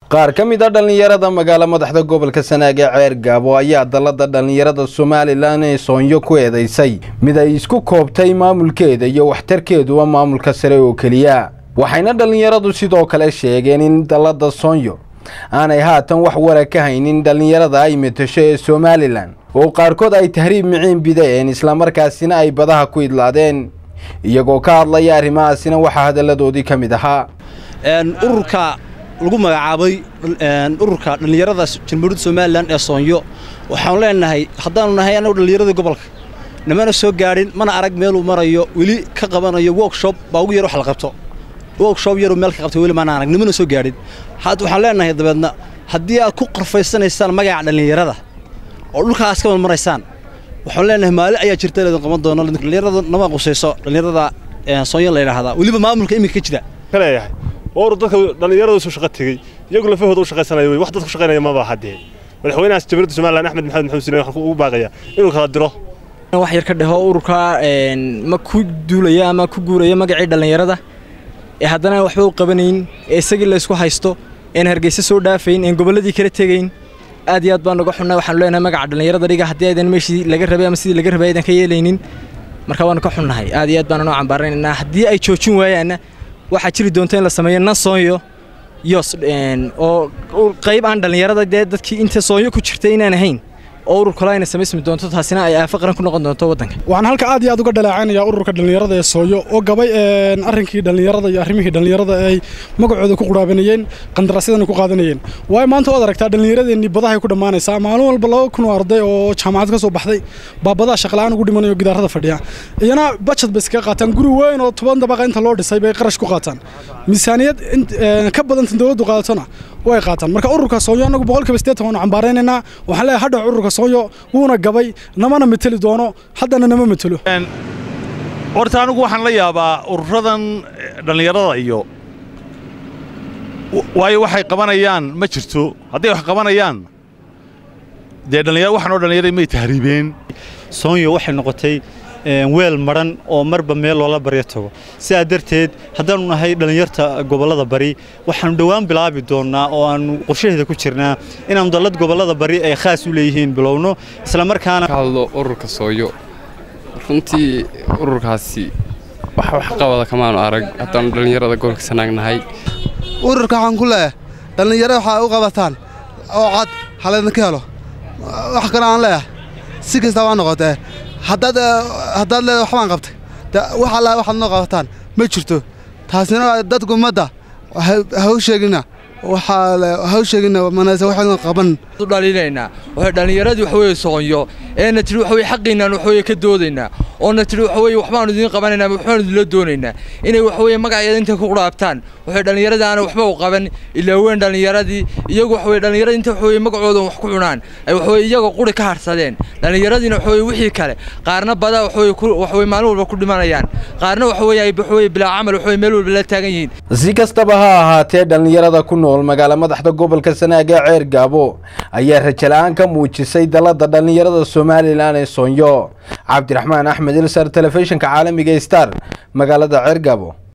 qaar ka mid a dhallinyarada magaalo madaxda gobolka sanaag ee ceer gaabo ayaa dalada dhallinyarada somalilan ee soonyo ku eedeysay mid ay isku koobtay maamulkeeda iyo waxtarkeeduba maamulka sare oo keliya waxayna dhallinyaradu sidoo kale sheegeen in dalada soonyo aanay haatan wax wara ka haynin dhallinyarada ay matasho ee somalilan oo qaarkood ay tahriib miciin bideen islamarkaasina ay badaha ku idlaadeen iyagoo ka hadlaya arrimahaasina waxaa hadalladoodii ka mid ahaa ururka lagu magacaabay ururka dhallinyarada jamhuuriyadda somalilan ee soonyo waxaanu leenahay haddaanu nahay annagu dhallinyaradii gobolka namana soo gaadhin mana arag meeluu marayo weli ka qabanayo workshop baa ugu yar wax la qabto workshop yaruu meel ka qabtay weli maana arag nimana soo gaadhin had waxaan leenahay dabeedna haddii aad ku qarfaysanaysaan magaca dhallinyarada oo dhulkaas ka wadmaraysaan waxaan leenahay maalin ayaa jirta leedin qaban doono dhallinyarada nama qusayso dhallinyarada soonyo la yidhaahdaa weliba maamulka iminka ka jira leeyahay oo dadka dhallinyarada soo shaqo tegey iyagu lafahooda u shaqaysanaya wey wax dadku shaqaynaya maba haddee madaxweynahaas jamhuuriyadda somalilan axmed maxamed maxamed sine waxaan ugu baaqayaa inuu kala diro wax yar ka dheho ururka ma ku duulaya ama ku guuraya magacii dhallinyarada ee haddana waxba u qabanayn ee isagii la isku haysto een hargeysa soo dhaafayn een gobolladii kala tegayn aad iyo aad baan uga xunnaa waxaanu leenahay magaca dhallinyarada dhiga haddii aydan meeshii laga rabay ama sidii laga rabay aydan ka yeelaynin marka waanu ka xunnahay aad iyo aad baanu noo cambaaraynaynaa haddii ay joojin waayaanna waxaa jiri doonta in la sameeyo nan soonyo yos oo qayb aan dhallinyarada dee dadkii inta soonyo ku jirtay inaan ahayn oo urur kale ayna samaysmi doonto taasina ay aafo qaran ku noqon doonto waddanka waxaan halka aad iyo aad uga dhaleecaynaya ururka dhallinyarada ee sooyo oo gabay arrinkii dhallinyarada iyo arrimihii dhallinyarada ay magacooda ku quraabanayeen qandaraasyadana ku qaadanayeen waayo maanta waad aragtaa dhallinyaradeenii badahay ku dhammaanaysaa maalin walba laba kun oo arday oo jaamacad ka soo baxday baa badaha shaqla'aan ugu dhimanayo gidaarada fadhiya iyana bajad bay iskaga qaataan guri weyn oo toban dabaqa inta loo dhisay bay qarash ku qaataan miisaaniyad ka badanta dowladdu qaadatona way qaataan marka ururka sooyo annagu boqolkiiba siddeetan waanu cambaaraynaynaa waxaan leeyahay hadha ururka sooyo wuuna gabay namana mateli doono haddana nama matelo horta anigu waxaan la yaabaa ururadan dhallinyarada iyo waayo waxay qabanayaan ma jirto hadday wax qabanayaan dee dhallinyar waxaan oo dhallinyarada may tahriibeen soonyo waxay noqotay weel madhan oo marba meel loola baryo tago sidaa darteed haddaannu nahay dhallinyarta gobollada bari waxaannu dhowaan bilaabi doonnaa oo aannu qorshaheeda ku jirnaa inaannu dallad gobollada bari ay khaas u leeyihiin bilowno islamarkaana ka hadlo ururka sooyo runtii ururkaasi wax wax qabada kamaanu arag haddaannu dhallinyarada gobolka sanaag nahay ururka waxaan ku leeyahay dhallinyaro waxaa u qabataan oo cad halaydinka helo wax kale aan leeyahay si kastaba ha noqotee haddaad haddaad leeda waxbaan qabtay wax allaa waxaad noo qabataan ma jirto taasina dadku ummadda ha u sheegina waxaa ha u sheegina manase waxaynu qaban dhaliinaynaa waxay dhallinyaradii wax weeye soonyo eena tidhi wax weye xaqiinaan wax weeye ka doodaynaa oona tidhi wax weeye waxbaanu idiin qabanaynaa waxbaanu idinla doonaynaa inay wax weeye magaceeda intay ku qudhaabtaan waxay dhallinyaradii aana waxba u qaban ilaa weyn dhallinyaradii iyagu wax weye dhallinyaradii inta wax weye magacooda wax ku cunaan ay wax weye iyaga quri ka harsadeen dhallinyaradiina wax weye wixii kale qaarna badaa wax weye wax weye maalin walba ku dhimanayaan qaarna wax weye ay wax weye bilaa camal wax weye meel walba la taagan yihiin si kastaba ha ahaatee dhallinyarada ku nool magaalo madaxda gobolka sanaag ee ceer gaabo ayaa rajala'aan ka muujisay dalada dhallinyarada somalilan ee soonyo cabdiraxmaan axmed ilsar telefishinka caalamiga star magaalada ceer gaabo